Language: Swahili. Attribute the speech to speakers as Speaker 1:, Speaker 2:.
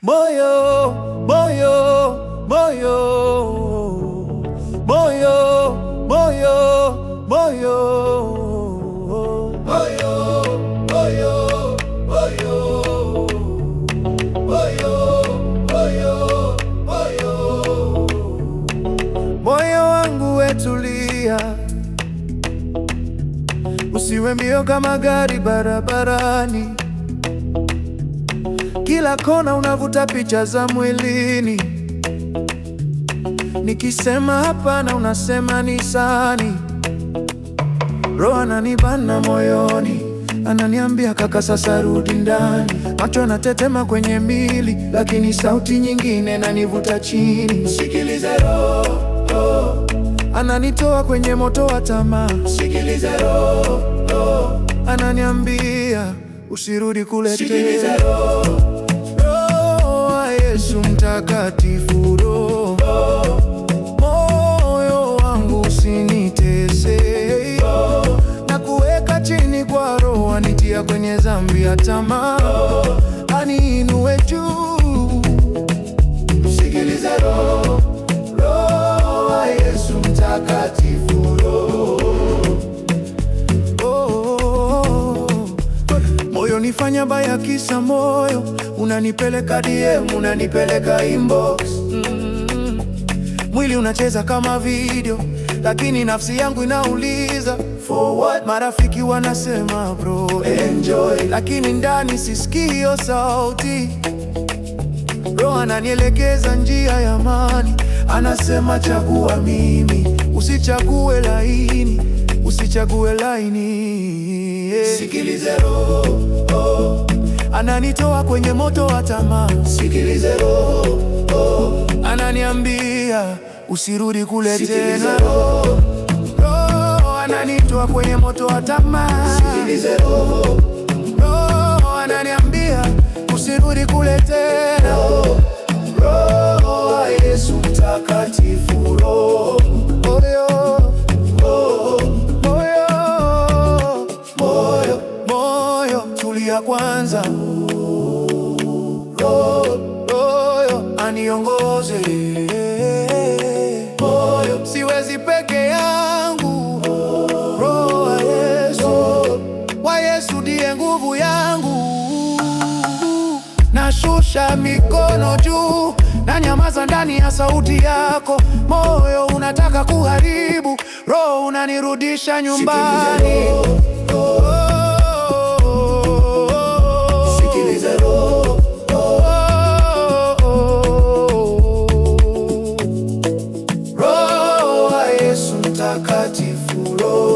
Speaker 1: Moyo, moyo, moyo, moyo, moyo, moyo, moyo, moyo, moyo, moyo, moyo, moyo. Moyo wangu wetulia, usiwe mbio kama gari barabarani. Kila kona unavuta picha za mwilini, nikisema hapana unasema ni sani. Roho ananibana moyoni, ananiambia kaka, sasa rudi ndani. Macho anatetema kwenye mili, lakini sauti nyingine nanivuta chini. Sikilize roho, roho. Ananitoa kwenye moto wa tamaa. Sikilize roho, roho. Ananiambia usirudi kule tena. Roho wa Yesu mtakatifu, roho moyo wangu usinitese, na kuweka chini kwa roho, anitia kwenye dhambi ya tamaa, aniinue juu. Sikiliza roho, roho wa Yesu mtakatifu, roho Oh, moyo nifanya baya kisa moyo, unanipeleka DM, unanipeleka inbox mm. Mwili unacheza kama video, lakini nafsi yangu inauliza for what? Marafiki wanasema bro enjoy, lakini ndani sisikii hiyo sauti. Roho ananielekeza njia ya amani, anasema chagua mimi, usichague laini, usichague laini. yeah. Sikilize roho, oh. Ananitoa kwenye moto wa tamaa. Sikilize roho, oh. Ananiambia usirudi kule tena. Roho, roho ananitoa kwenye moto wa tamaa. Sikilize roho, roho ananiambia usirudi kule tena. Roho wa Yesu mtakatifu, roho moyo, moyo, moyo, moyo, moyo, tulia kwanza. Roho, roho aniongoze. Moyo, siwezi peke yangu. Roho wa Yesu, wa Yesu ndiye nguvu yangu. Nashusha mikono juu, na nyamaza ndani ya sauti yako. Moyo unataka kuharibu, roho unanirudisha nyumbani. Sikilize roho, roho wa Yesu mtakatifu, roho